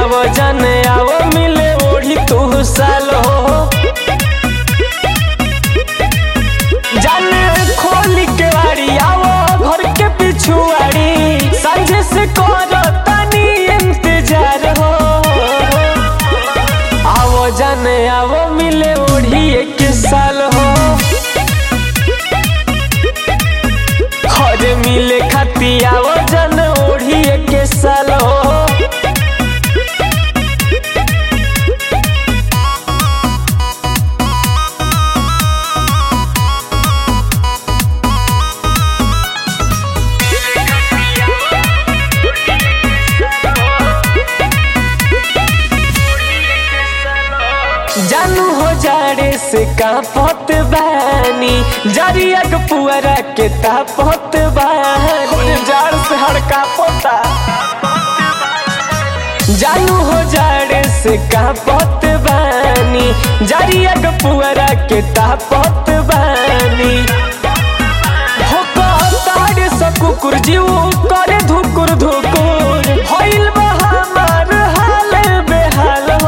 आवो जाने आवो मिले ओढ़ी तू साल हो जाने खोली के वाड़ी आवो घर के पिछुआड़ी सांझे से करो तनी इंतजार हो आवो जाने आवो मिले ओढ़ी एक साल हो खरे मिले खाती आवो जन ओढ़ी एक साल हो जानू हो जाड़े से कांपत बानी जरिया के पुअरा के तापत बानी जाड़ से हड़का पोता जानू हो जाड़े से कांपत बानी जरिया के पुअरा के तापत बानी हो ताड़े से कुकुर जीव करे धुकुर धुकुर होइल बा हमार हाल बेहाल हो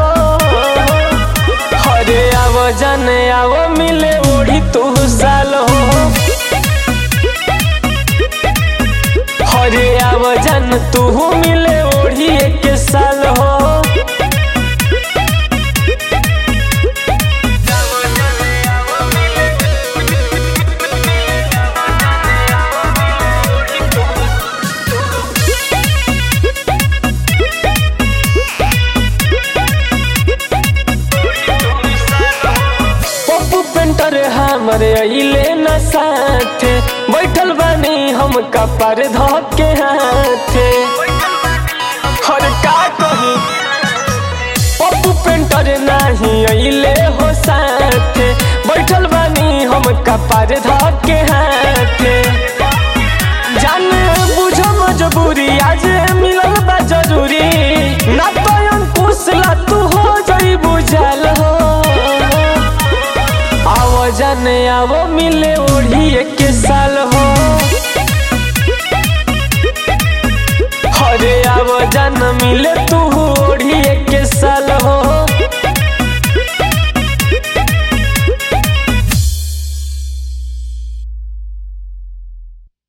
हरे आवो जाने आवो मिले ओढ़ी तू साल हो हरे आवो जान तू मिले ओढ़ी एक साल हो पप्पू पेंटर हमरे अइले न साथे बैठल बानी हम कपर धके हाथे हर का कही पप्पू पेंटर नाही अइले हो साथे बैठल बानी हम कपर धके हाथे